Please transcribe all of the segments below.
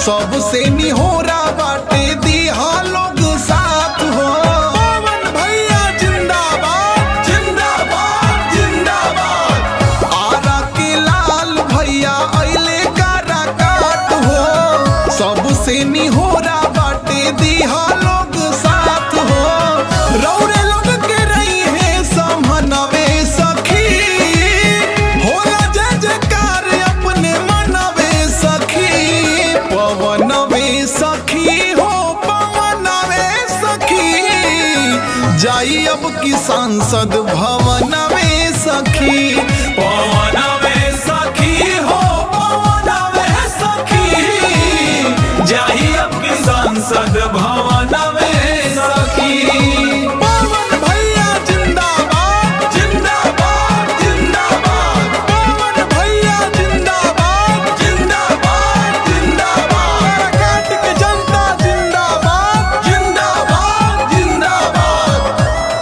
सबसे निहोरा बाटे दिहा लोग साथ हो पवन भैया जिंदाबाद जिंदाबाद जिंदाबाद आरा के लाल भैया अइले कारा काट हो सबसे निहोरा बाटे दिहा लोग साथ हो रौरे लोग के रही है समनवे सखी होला जय जयकार अपने मनवे सखी पवनवे सखी हो पवनवे सखी जाई अब की सांसद भवनवे सखी पवनवे सखी हो पवनवे सखी जाही अब की संसद भवनवे सखी पवन भैया जिंदाबाद जिंदाबाद जिंदाबाद पवन भैया जिंदाबाद जिंदाबाद जिंदाबाद काट के जनता जिंदाबाद जिंदाबाद जिंदाबाद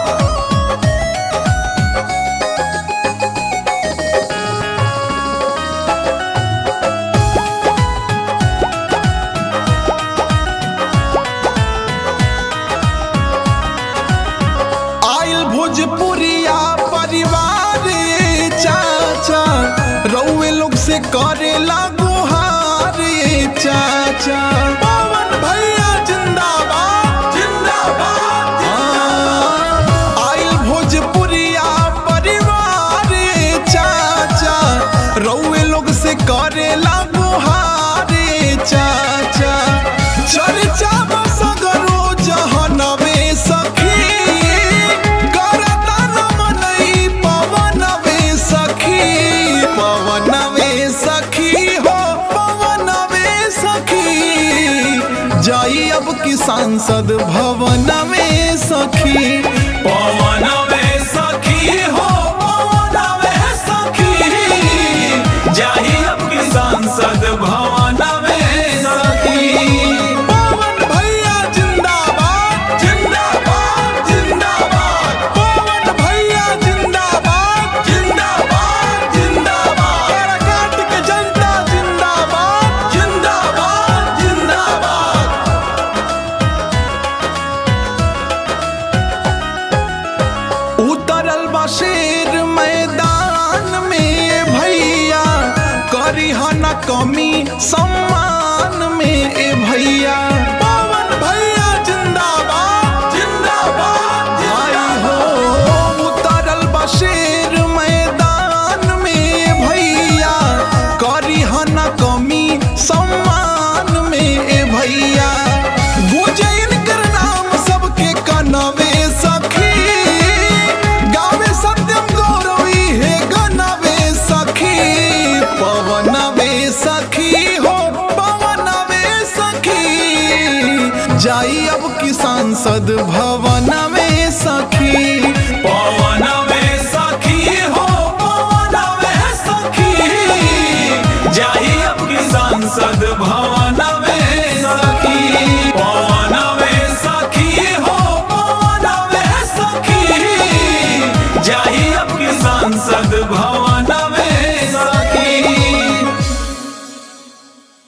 आइल भोजपुरिया परिवार चाचा रउए लोग से करे लागू हार चाचा पवन भैया जिंदाबाद जिंदाबाद आइल भोजपुरिया परिवार चाचा रउए लोग से करे लागू हारे चाचा चर्चा सगरो जहनवे सखी करता रमनई पवनवे सखी पवनवे सखी हो पवनवे सखी जाई अब की सांसद भवनवे सखी पवनवे सखी हो पवनवे सखी जाही अब की संसद भवनवे सखी पवन भैया जिंदाबाद जिंदाबाद जिंदाबाद पवन भैया जिंदाबाद जिंदाबाद जिंदाबाद काट के जनता जिंदाबाद जिंदाबाद जिंदाबाद उतरल बा शेर मैदान में भैया करी न कमी सम्मान में ए भैया पवन भैया जिंदाबाद जिंदाबाद आई हो उतरल बा शेर मैदान में भैया करी न कमी सम्मान में ए भैया गुजैन कर नाम सबके कनवे सखी गावे सत्यम गौरवी है गनवे सखी पवनवे सखी हो पवनवे सखी जाई अब की सांसद भवनवे सखी पवनवे सखी हो पवनवे सखी जाही अब की संसद भवन